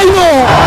Saino,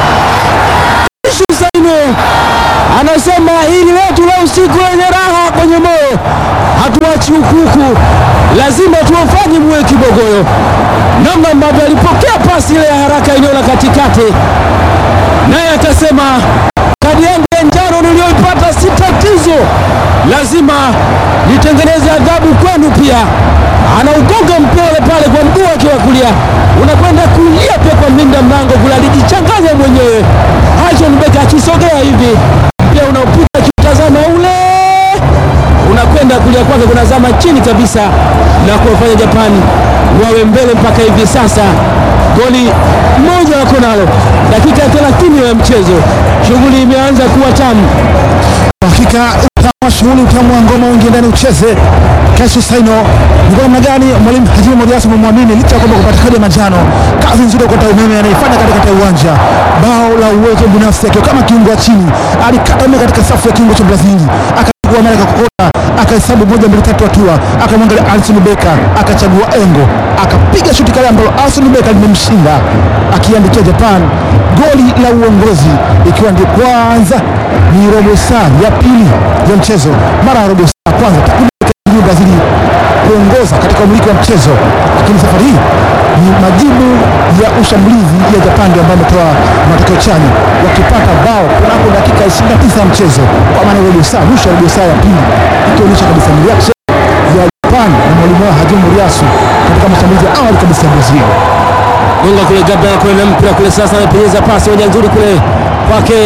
Ishu Saino anasema hili letu la usiku wenye raha kwenye moyo, hatuachi hukuku, lazima tuwafanye muwe kibogoyo. Namna ambavyo alipokea pasi ile ya haraka eneo la katikati, naye akasema kadi yangu ya njano niliyoipata si tatizo, lazima nitengeneze adhabu kwenu pia. Anaugonga mpira ule pale kwa mguu wake wa kulia, unakwenda kulia pia kwa mlinda mlango kule, alijichanganya mwenyewe. Hashon Beka akisogea hivi pia unaopita akitazama ule unakwenda kulia kwake, kunazama chini kabisa na kuwafanya Japani wawe mbele mpaka hivi sasa. Goli moja wako nalo, dakika ya 30 ya mchezo, shughuli imeanza kuwa tamu. Hakika utamu shughuli, utamu wa ngoma wengi ndani ucheze. Kesho Saino ni kwa namna gani mwalimu Hajimu Moriasu amemwamini licha ya kwamba kupata kadi ya manjano, kazi nzuri kwa umeme anaifanya katikati ya uwanja, bao la uwezo binafsi akiwa kama kiungo wa chini, alikata mia katika safu ya kiungo cha Brazili akachukua mara kakokota, akahesabu moja mbili tatu hatua, akamwangalia Alison Becker, akachagua engo, akapiga shuti kale ambalo Alison Becker limemshinda, akiandikia Japan goli la uongozi, ikiwa ndio kwanza ni robo saa ya pili ya mchezo. Mara ya robo saa ya kwanza takriban Brazili kuongoza katika umiliki wa mchezo, lakini safari hii ni majibu ya ushambulizi ya Japan ndio ambayo ametoa matokeo chanya, wakipata bao kunako dakika 29 ya mchezo, kwa maana robo saa, mwisho wa robo saa ya pili, ikionyesha kabisa ni reaction ya Japan na mwalimu wao Hajimu Moriasu katika mashambulizi ya awali kabisa ya Brazil. Gonga kule Gabriel kule na mpira kule sasa, anapenyeza pasi moja nzuri kule kwake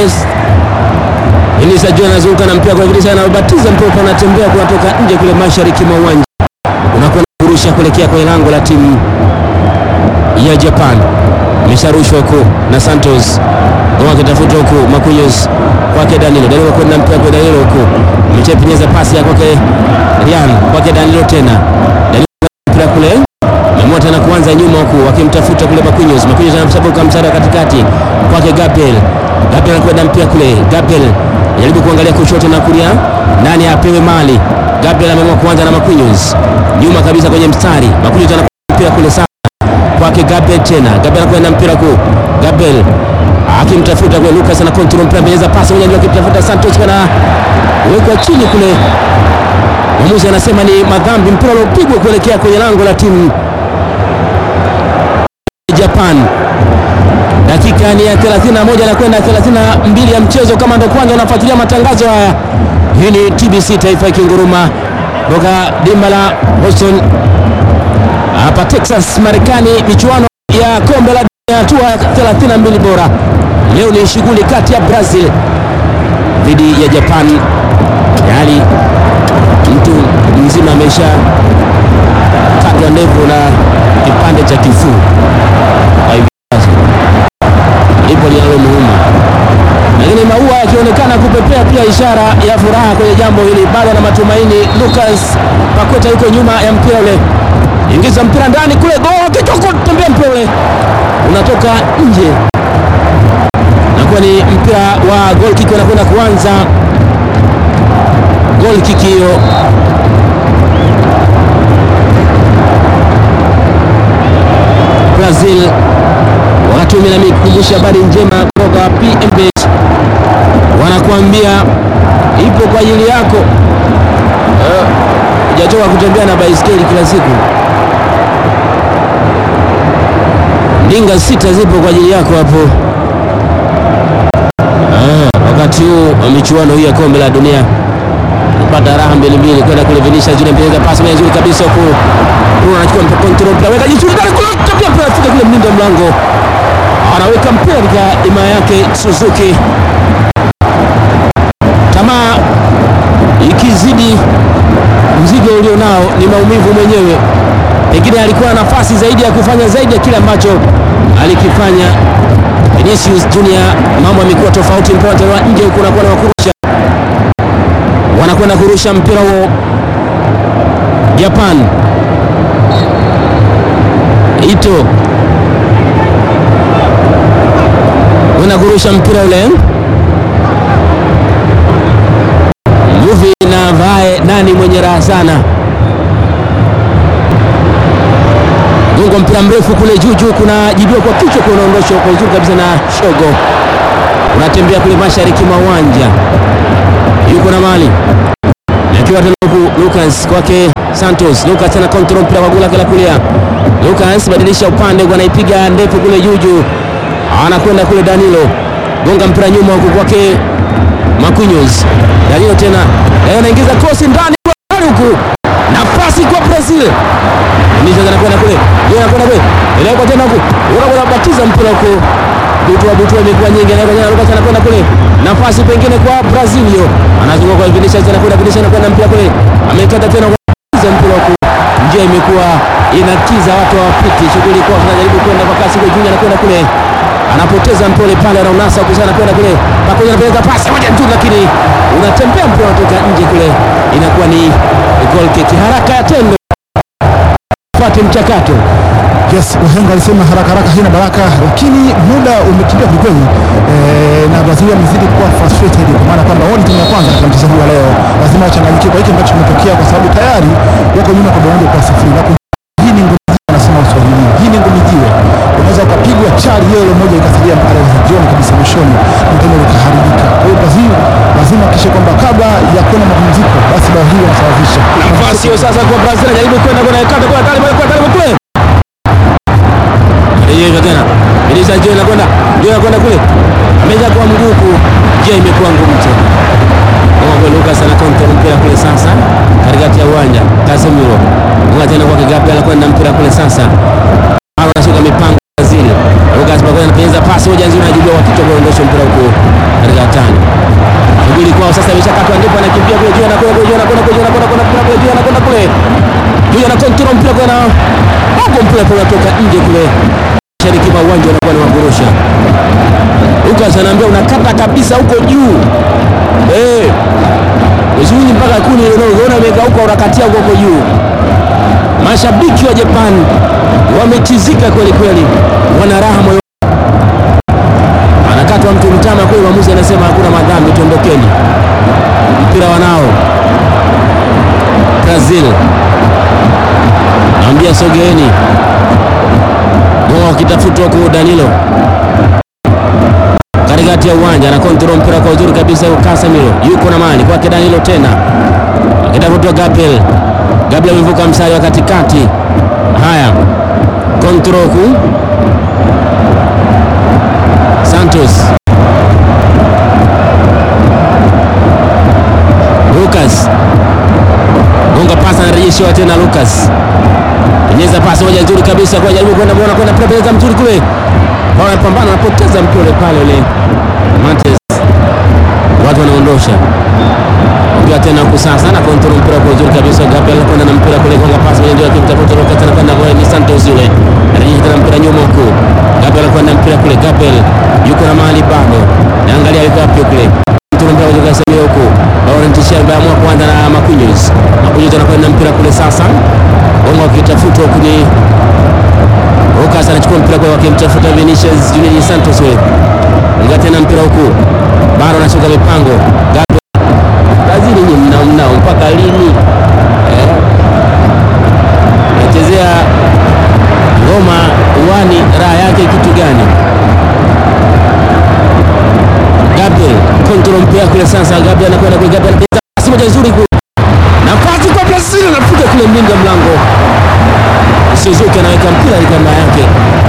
Elisa Jua anazunguka na mpira kwa Elisa, anabatiza mpira kwa anatembea kunatoka nje kule mashariki mwa uwanja, unakwenda kurusha kuelekea kwenye lango la timu ya Japan. Imesharushwa huku na Santos Goma akitafuta huku Marquinhos kwake Danilo, Danilo kwenda mpira kwa Danilo huku amechepenyeza pasi ya kwake Rian kwake Danilo tena Danilo mpira kule Memua tena kuanza nyuma huku wakimtafuta kule Marquinhos. Marquinhos anamsabuka msara katikati kwake Gabriel. Gabriel anakwenda mpira kule. Gabriel anajaribu kuangalia kushoto na kulia, nani apewe mali. Gabriel ameamua kuanza na Marquinhos nyuma kabisa kwenye mstari. Marquinhos anakwenda mpira kule sana kwake Gabriel tena. Gabriel anakwenda mpira kuu. Gabriel akimtafuta kule Lucas ana control mpira, amenyeza pasi moja ndio akimtafuta Santos kana wekwa chini kule. Mwamuzi anasema ni madhambi, mpira uliopigwa kuelekea kwenye lango la timu Japan. Dakika ni ya 31 na kwenda 32 ya mchezo. Kama ndo kwanza unafuatilia matangazo haya, hii ni TBC Taifa ikinguruma toka dimba la Boston hapa Texas, Marekani, michuano ya kombe la dunia hatua ya 32 bora. Leo ni shughuli kati ya Brazil dhidi ya Japan. Tayari mtu mzima amesha katwa ndevu na kipande cha kifuu kwa hivi sasa, lipo linalomuuma, lakini maua yakionekana kupepea pia ishara ya furaha kwenye jambo hili, bado na matumaini. Lucas Paqueta yuko nyuma ya mpira ule, ingiza mpira ndani kule, gol kitoko, tembea mpira ule unatoka nje, nakuwa ni mpira wa goal kick, unakwenda kuanza goal kick hiyo Brazil wakati mimi namikumbusha habari njema kutoka PMB, wanakuambia ipo kwa ajili yako. Hujachoka uh, kutembea na baiskeli kila siku, ndinga sita zipo kwa ajili yako hapo. Uh, wakati huu wa michuano hii ya kombe la dunia pata raha mbili mbili kwenda kule Vinicius Junior mpira pasi moja nzuri kabisa huko. Bruno anachukua mpira control mpira weka jicho ndani kule tapia mpira afika kule mlinda mlango. Anaweka mpira katika ima yake Suzuki. Tamaa ikizidi mzigo ulionao ni maumivu mwenyewe. Pengine alikuwa na nafasi zaidi ya kufanya zaidi ya kile ambacho alikifanya Vinicius Junior. Mambo yamekuwa tofauti, mpira unatolewa nje huko na kwa kurusha wanakwenda kurusha mpira huo Japan. Ito kwenda kurusha mpira ule Mvuvi na Vae, nani mwenye raha sana? Gongo mpira mrefu kule juu juu, kuna jibiwa kwa kichwa, kuna unaondoshwa kwa uzuri kabisa na Shogo, unatembea kule mashariki mwa uwanja, yuko na mali akiwa tena huku Lucas kwake Santos. Lucas ana control mpira kwa gula la kulia. Lucas badilisha upande, anaipiga ndefu kule juu juu, anakwenda kule Danilo, gonga mpira nyuma huku kwake Marquinhos. Danilo tena yeye anaingiza cross ndani huku, nafasi kwa Brazil Nisha anakwenda kule, yeye anakwenda kule, ile kwa tena huku, unaona batiza mpira huko butua butua imekuwa nyingi, na kwa Lucas anakwenda kule, nafasi pengine kwa Brazil hiyo, anazunguka kwa Vinicius, anakwenda Vinicius, anakwenda mpira kule, amekata tena kwa mpira huko, njia imekuwa inatiza, watu hawapiti, shughuli kwa tunajaribu kwenda kwa kasi, kwa Junior anakwenda kule, anapoteza mpole pale, anaunasa huko sana, anakwenda kule, pamoja anapeleka pasi moja tu, lakini unatembea mpira unatoka nje kule, inakuwa ni goal kick, haraka ya tendo pate mchakato Yes, wahenga walisema haraka haraka haina baraka, lakini muda umekimbia kwelikweli eh, na Brazil wamezidi kuwa frustrated kwa maana kwamba wao ni timu ya kwanza katika mchezo huu wa leo, lazima wachanganyikiwe kwa hiki ambacho kimetokea, kwa sababu tayari wako nyuma kwa bao moja kwa sifuri. Na hii ni ngumi jiwe, anasema Waswahili, hii ni ngumi jiwe, unaweza ukapigwa chali yeye moja ikasalia mpaka jioni kabisa, mwishoni mtendo ukaharibika. Kwa hiyo Brazil lazima kisha kwamba kabla ya kwenda mapumziko, basi bao hili wanasawazisha nafasi hiyo sasa kwa Brazil, anajaribu kwenda kwa kata kwa tali kwa tali kule Yeye tena Elisa Joe anakwenda Joe anakwenda kule, ameja kwa mguu huku, je, imekuwa ngumu tena kwa Lucas ana control mpira kule sasa katikati ya uwanja. Casemiro ngoja tena kwa Gabriel anakwenda mpira kule sasa, hapo anashuka mipango Brazil. Lucas Paqueta anapenyeza pasi moja nzuri, anajibiwa kwa kichwa, kuondosha mpira huko katika tani shughuli kwao sasa imeshakatwa, ndipo anakimbia kule juu, anakwenda kule juu, anakwenda kule juu, anakwenda kule juu, anakwenda kule juu, ana control mpira kwa na hapo, mpira pale unatoka nje kule mashariki mwa uwanja, unakuwa ni wagurusha. Lucas anaambia unakata kabisa huko juu eh, uzuni mpaka kuni unaona umegeuka, unakatia huko huko juu. Mashabiki wa Japan wametizika kweli kweli, wana raha moyo anakatwa mtu mtama kweli, mwamuzi anasema hakuna madhambi, tuondokeni. Mpira wanao Brazil, naambia sogeeni, moa wakitafuta huku Danilo katikati ya uwanja, ana kontrol mpira kwa uzuri kabisa. Casemiro yuko na mali kwake, Danilo tena akitafutwa Gabriel. Gabriel amevuka mstari wa katikati. Haya, kontrol huku Santos Lucas gonga pasi, anarejeshewa tena Lucas, penyeza pasi moja nzuri kabisa kwa jaribu kwenda mbona kwenda penyeza mzuri kule, wanapambana wanapoteza mpira pale ule Mates, watu wanaondosha mpira tena huku sasa, na kontrol mpira kwa uzuri kabisa. Gabriel kwenda na mpira kule, gonga pasi moja nzuri akimtafuta Lucas, tena kwenda kwa ni Santos yule, anarejesha tena mpira nyuma huku Gabriel kwenda mpira kule, Gabriel yuko na mali bado, naangalia yuko wapi kule mpira huku Laurent Shemba amua kuanza na Marquinhos. Marquinhos anakwenda mpira kule sasa, Bongo akitafuta huku ni Lucas anachukua mpira kwa wakimtafuta Vinicius Junior Santos wewe. Nga tena mpira huku. Bado anashuka mipango. Gabriel. Brazil nyinyi mnao mnao mpaka lini? Eh. Nachezea ngoma uwani raha yake kitu gani? Gabriel kontrol mpira kule sasa. Gabriel anakwenda kule, Gabriel anapiga pasi moja nzuri kule, nafasi kwa Brazil, anapiga kule mlinda mlango Suzuki anaweka mpira kamba yake.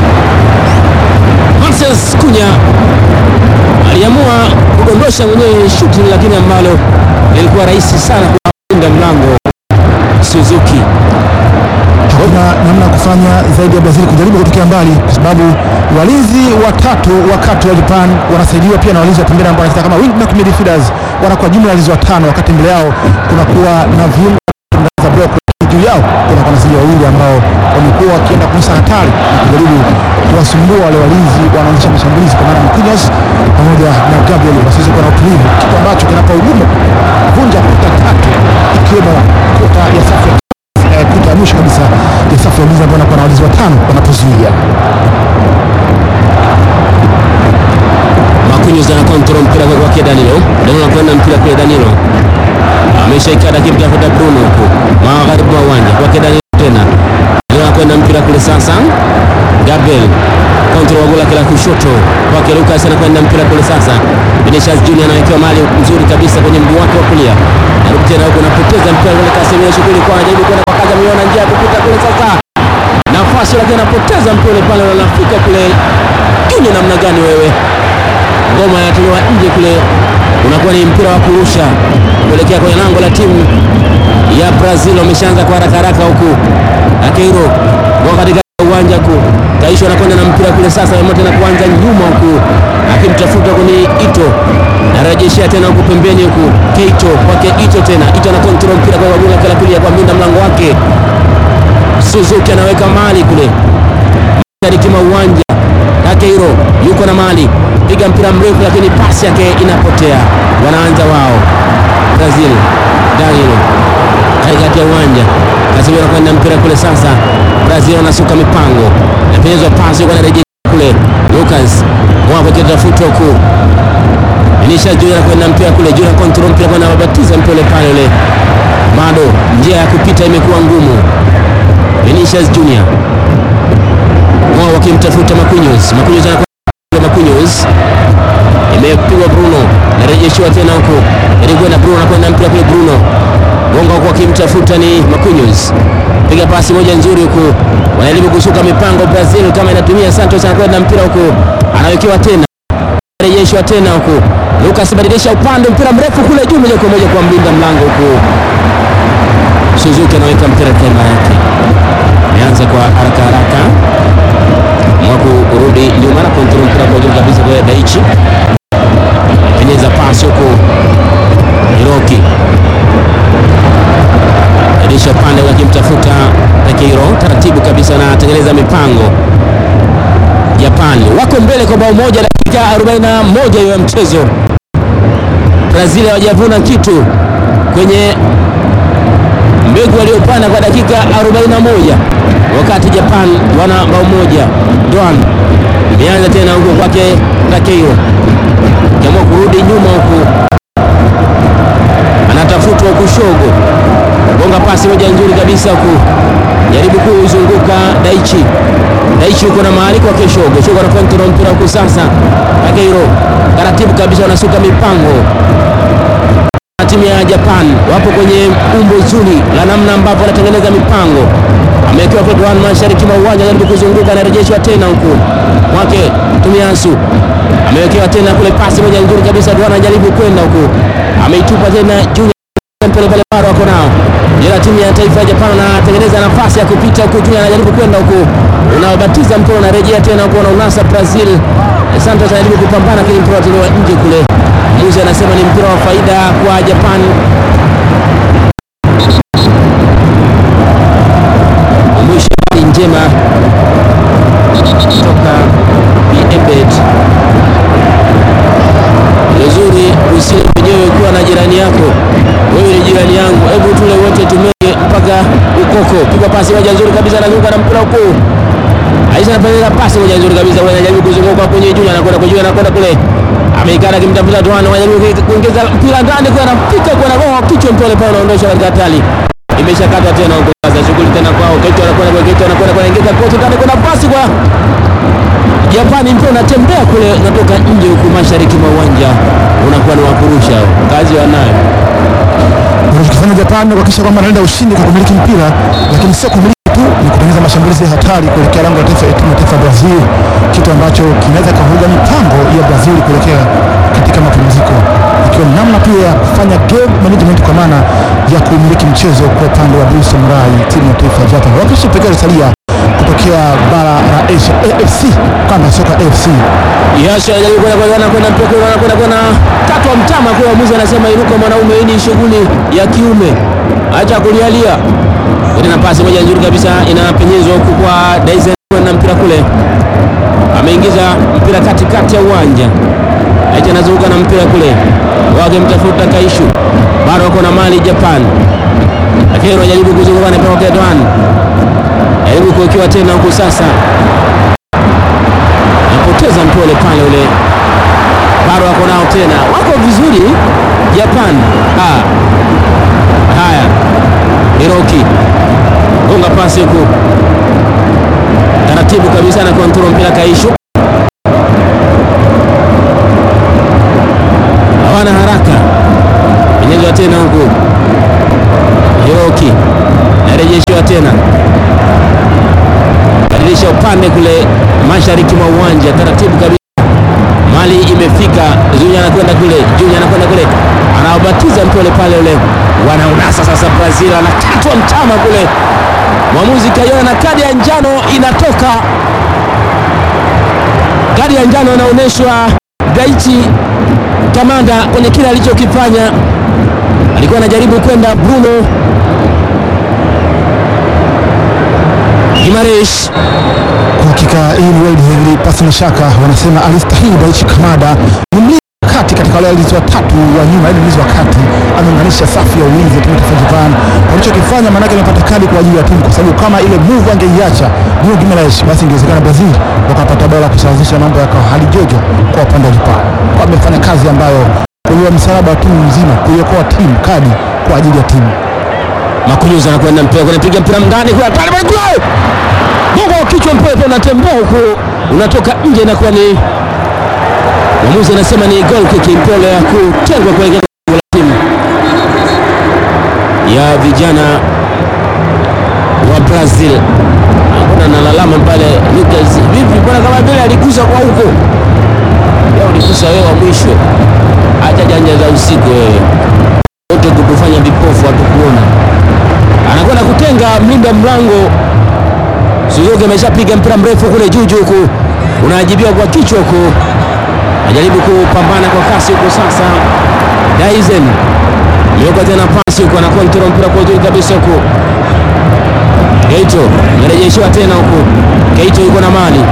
Moses Kunya aliamua kudondosha mwenyewe shuti, lakini ambalo lilikuwa rahisi sana kwa mlinda mlango Suzuki. hakuna namna ya kufanya zaidi ya Brazil kujaribu kutokea mbali, kwa sababu walinzi watatu wakati wa Japan wanasaidiwa pia na walinzi wa pembeni ambao wanacheza kama wingback midfielders, wanakuwa jumla ya walinzi watano, wakati mbele yao kunakuwa na viungo za block juu yao kuna wanasaidia wawili ambao wamekuwa wakienda kunyesha hatari na kujaribu kuwasumbua wale walinzi wanaonyesha mashambulizi kwa maana Marquinhos pamoja na Gabriel wasiweze kuwa na utulivu, kitu ambacho kinapa ugumu vunja kuta tatu ikiwemo kuta ya safu ya eh, kuta ya mwisho kabisa ya safu ya ulinzi ambao wanakuwa na walinzi watano wanapozuia. Marquinhos ana control mpira kwa kwake Danilo. Danilo anakwenda mpira kule Danilo. Ameshaikada akimtafuta Bruno huko. Magharibi mwa uwanja. Kwake Danilo tena. Danilo anakwenda mpira mpira kule sasa. Gabriel kontrol wa gola kila kushoto kwake Lucas anakwenda mpira kule sasa. Vinicius Junior anawekewa mali nzuri kabisa kwenye mguu wake wa kulia. Narudi tena huko anapoteza mpira kule Casemiro shughuli kwa anajaribu kwenda kwa kaza miona njia ya kupita kule sasa. Nafasi lakini anapoteza mpira ule pale anafika kule. Junior namna gani wewe? Ngoma inatolewa nje kule. Unakuwa ni mpira wa kurusha kuelekea kwenye lango la timu ya Brazil. Wameshaanza kwa haraka haraka huku. Akeiro kwa katika uwanja kuu Kaisho anakwenda na mpira kule sasa, ameamua tena kuanza nyuma huku akimtafuta kwenye Ito, narejeshea tena huku pembeni huku Keito kwake Ito tena Ito ana control mpira kwa wabunga kila pili kwa mlinda mlango wake Suzuki anaweka mali kule mashariki mwa uwanja. Takeiro yuko na mali, piga mpira mrefu, lakini pasi yake inapotea. Wanaanza wao Brazil. Danilo katikati ya uwanja, Casemiro anakwenda mpira kule sasa. Brazil wanasuka mipango, napenyezwa pasi kwa narejesha kule. Lucas mwako kitafutwa huku, Vinicius Junior anakwenda mpira kule, Junior control mpira kwa nabatiza mpira pale ule, bado njia ya kupita imekuwa ngumu. Vinicius Junior wao wakimtafuta Marquinhos. Marquinhos anakwenda Marquinhos, imepigwa Bruno, narejeshiwa tena huko, ilikwenda Bruno, anakwenda mpira kule Bruno Gonga huko akimtafuta ni Marquinhos, piga pasi moja nzuri huku, wanajaribu kusuka mipango Brazil kama inatumia. Santos anakwenda mpira huku, anawekewa tena, rejeshwa tena huku, Lucas badilisha upande, mpira mrefu kule juu, moja kwa moja kwa mlinda mlango huku, Suzuki anaweka mpira kema yake, ameanza kwa haraka haraka mwaku urudi nyuma na kontrol mpira kwa juu kabisa kwa Daichi, penyeza pasi huku Hiroki adisha upande wakimtafuta Takeiro taratibu kabisa, na tengeneza mipango. Japani wako mbele kwa bao moja, dakika 41 ya mchezo. Brazil hawajavuna kitu kwenye mbegu waliopanda kwa dakika 41, wakati Japan wana bao moja. Doan imeanza tena huko kwake Takeiro, kiamua kurudi nyuma huku, anatafutwa kushogo gonga pasi moja nzuri kabisa huku, jaribu kuzunguka Daichi. Daichi yuko na mahali kwa Keshogo. Keshogo ana control mpira huku sasa, Takeiro taratibu kabisa wanasuka mipango. Timu ya Japan wapo kwenye umbo zuri la namna ambavyo wanatengeneza mipango. Amewekewa kwa Duan mashariki mwa uwanja, jaribu kuzunguka, anarejeshwa tena huku mwake Tumiasu amewekewa tena kule, pasi moja nzuri kabisa. Duan anajaribu kwenda huku, ameitupa tena juu pale pale bado wako nao ila timu ya taifa ya Japan anatengeneza nafasi ya kupita huku, Junior anajaribu kwenda huku, unabatiza mpira unarejea tena huku, unaunasa Brazil. Santos anajaribu kupambana, lakini mpira unatolewa nje kule. Mwamuzi anasema ni mpira wa faida kwa Japan. Mwisho habari njema kutoka Ebet nzuri usile mwenyewe kuwa na jirani yako. Wewe ni jirani yangu, hebu tule wote tumege mpaka ukoko. Piga pasi moja nzuri kabisa, anazunguka na mpira huko. Aisha anapeleka pasi moja nzuri kabisa, wewe anajaribu kuzunguka kwenye juu, anakwenda kwa juu, anakwenda kule. Ameikana kimtafuta Tuano, anajaribu kuongeza mpira ndani kwa anafika kwa anagoa kichwa, mpole pale unaondosha katika hatari. Imeshakatwa tena huko sasa, shughuli tena kwao. Keito anakwenda kwa Keito, anakwenda kwa ingiza kote ndani, kuna pasi kwa Japani mpira unatembea kule, unatoka nje huku mashariki mwa uwanja, unakuwa ni wakurusha kazi wanayo. Wanachokifanya Japan ni kuhakikisha kwamba anaenda ushindi kwa kumiliki mpira, lakini sio kumiliki tu, ni kutengeneza mashambulizi ya hatari kuelekea lango la taifa ya timu ya taifa ya Brazil, kitu ambacho kinaweza kuvuruga mipango ya Brazil kuelekea katika mapumziko, ikiwa ni namna pia ya kufanya game management kwa maana ya kumiliki mchezo kwa upande wa Blue Samurai, timu ya taifa ya Japan, wakisha pekee alisalia kutokea bara la Asia AFC, kanda ya soka AFC Yasha anajaribu kwenda kwenda kwenda mpira kule, anakwenda kwenda katu wa mtama kule, mwamuzi anasema inuka mwanaume, hii ni shughuli ya kiume, acha kulialia. Ile pasi moja nzuri kabisa inapenyezwa huku kwa Dyson na mpira kule, ameingiza mpira katikati ya uwanja, acha anazunguka na mpira kule, wakimtafuta Kaishu, bado wako na mali Japan, lakini anajaribu kuzunguka na mpira kwa Edwan, jaribu kuwekewa tena huku sasa napoteza mpole pale ule, bado wako nao tena, wako vizuri Japan. Ah, haya Hiroki gonga pasi huku, taratibu kabisa na kontrol mpira Kaisho, hawana haraka, penyezwa tena huku Hiroki narejeshiwa tena, badilisha upande kule mashariki mwa uwanja taratibu kabisa mali imefika. Zunya anakwenda kule, Junya anakwenda kule, anaobatiza mpole pale ule, wanaunasa sasa. Brazil anakatwa mtama kule, mwamuzi kaiona na kadi ya njano inatoka. Kadi ya njano anaonyeshwa Gaiti Kamanda kwenye kile alichokifanya, alikuwa anajaribu kwenda Bruno Gimaresh Kwa hakika hii ni World Heavy, pasi na shaka wanasema alistahili Daichi Kamada ni mlinzi wa kati katika wale walinzi watatu wa nyuma, yaani mlinzi wa kati ameunganisha safu ya ulinzi ya timu ya taifa ya Japan. Walichokifanya maanake amepata kadi kwa ajili ya timu, kwa sababu kama ile move angeiacha Bruno Gimaresh, basi ingewezekana Brazil wakapata bao la kusawazisha mambo yakawa hali jojo kwa upande wa Japan. Kwa amefanya kazi ambayo kuliwa msalaba wa timu nzima, kuiokoa timu kadi kwa ajili ya timu. Makunyuza anakwenda mpira kunapiga mpira ndani kwa pale pale kule. Mungu wa kichwa mpira pale unatembea huko unatoka nje na kuwa ni mwamuzi anasema ni goal kick mpole ya kutengwa kuelekea kwa timu ya vijana wa Brazil. Hakuna nalalama pale Lucas. Vipi bwana kama vile aligusa kwa huko. Leo uligusa wewe wa mwisho. Acha janja za usiku wewe. Wote kutufanya vipofu hatukuona anakwenda kutenga mlinda mlango Suzuki ameshapiga mpira mrefu kule juu juu huku unajibiwa kwa kichwa huku, ajaribu kupambana kwa kasi huku sasa. Daizen imewekwa tena pasi huku, anakontrol mpira kwa juu kabisa huku. Keito amerejeshiwa tena huku, Keito yuko na mali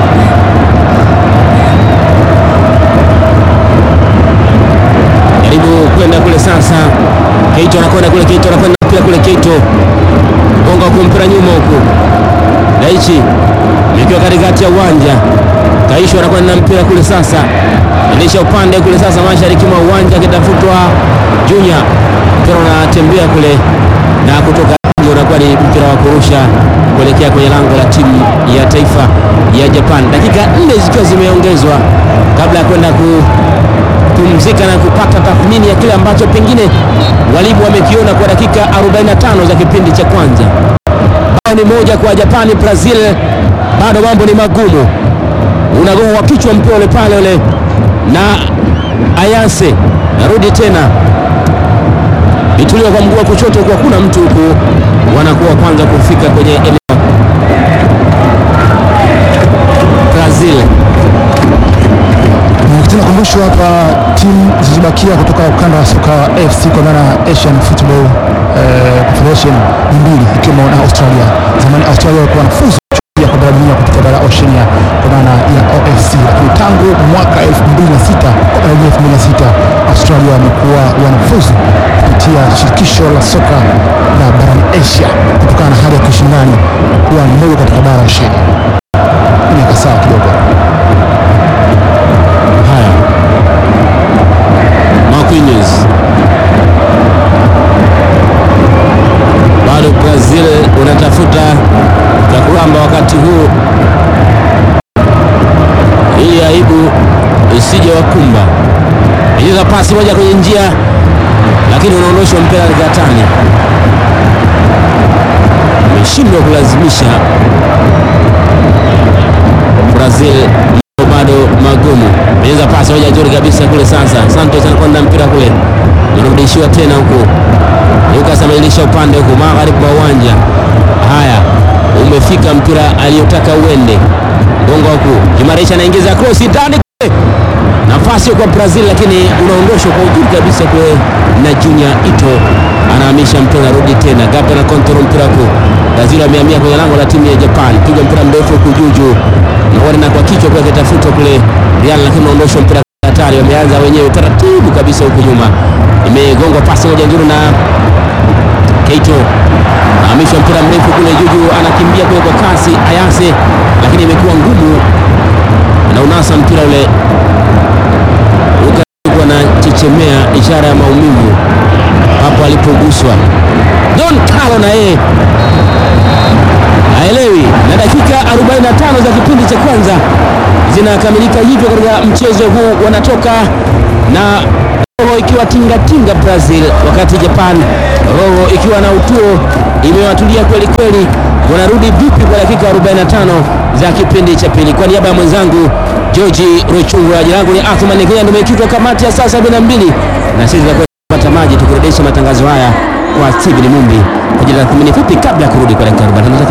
jaribu kwenda kule sasa. Keito anakwenda kule, Keito anakwenda mpira kule, Keito gonga huku mpira nyuma huku, Daichi ikiwa katikati ya uwanja, Kaisho anakwenda na mpira kule sasa, endesha upande kule sasa, mashariki mwa uwanja akitafutwa Junya, mpira unatembea kule na kutoka nje, unakuwa ni mpira wa kurusha kuelekea kwenye lango la timu ya taifa ya Japan, dakika nne zikiwa zimeongezwa kabla ya kwenda ku pumzika na kupata tathmini ya kile ambacho pengine walimu wamekiona kwa dakika 45 za kipindi cha kwanza. Bao ni moja kwa Japani. Brazil bado mambo ni magumu, unagonga wa kichwa mpira ule pale ule na Ayase, narudi tena ituliwa kwa mguu wa kushoto, kwa kuna mtu huku, wanakuwa kwanza kufika kwenye eneo Brazil Tunakumbushwa hapa timu zilizobakia kutoka ukanda wa soka wa AFC kwa maana Asian Football eh, Confederation ni mbili ikiwemo na Australia. Zamani Australia walikuwa wanafuzu ya kwa bara la dunia kupitia bara la Oceania kwa maana ya OFC, lakini tangu mwaka 2006 kwa bara la dunia 2006 Australia wamekuwa wanafuzu kupitia shirikisho la soka la barani Asia kutokana na hali ya kushindani kuwa mmoja katika bara la Oceania. Miaka sawa kidogo. Haya, Marquinhos bado Brazil unatafuta cha kuramba wakati huu, ili aibu isije wakumba. Ingiza pasi moja kwenye njia, lakini unaondoshwa mpira katani, ameshindwa kulazimisha Brazil bado magumu. Meza pasi moja nzuri kabisa kule sasa. Santos anakwenda mpira kule. Anarudishiwa tena huku. Lucas ameilisha upande huku magharibi mwa uwanja. Haya, umefika mpira aliyotaka uende. Gonga huku. Kimarisha anaingiza cross ndani kule. Nafasi kwa Brazil lakini unaondoshwa kwa uzuri kabisa kule na Junior Ito anahamisha mpira rudi tena. Gabi na control mpira huku. Brazil amehamia kwenye lango la timu ya Japan. Piga mpira mrefu huku juu juu na kwa kichwa kwa kitafutwa kule Real, lakini unaondoshwa mpira hatari. Wameanza wenyewe taratibu kabisa huku nyuma, imegongwa pasi moja nzuri na Keito, nahamishwa mpira mrefu kule juju, anakimbia kule kwa kasi Ayase, lakini imekuwa ngumu na unasa mpira ule Luka na chechemea, ishara ya maumivu hapo alipoguswa. Don Carlo na yeye haelewi. Na dakika 45 za kipindi cha kwanza zinakamilika hivyo katika mchezo huu, wanatoka na roho ikiwa tingatinga Brazil, wakati Japan roho ikiwa na utuo imewatulia kweli kweli. Wanarudi vipi kwa dakika 45 za kipindi cha pili? Kwa niaba ya mwenzangu George Rochungwa, jina langu ni Athman Kenya, nimekitwa kamati ya saa 72 na sisi tutakwenda kupata maji tukurudisha matangazo haya kwa Steven Mumbi kwa ajili ya tathmini fupi kabla ya kurudi kwa dakika 45.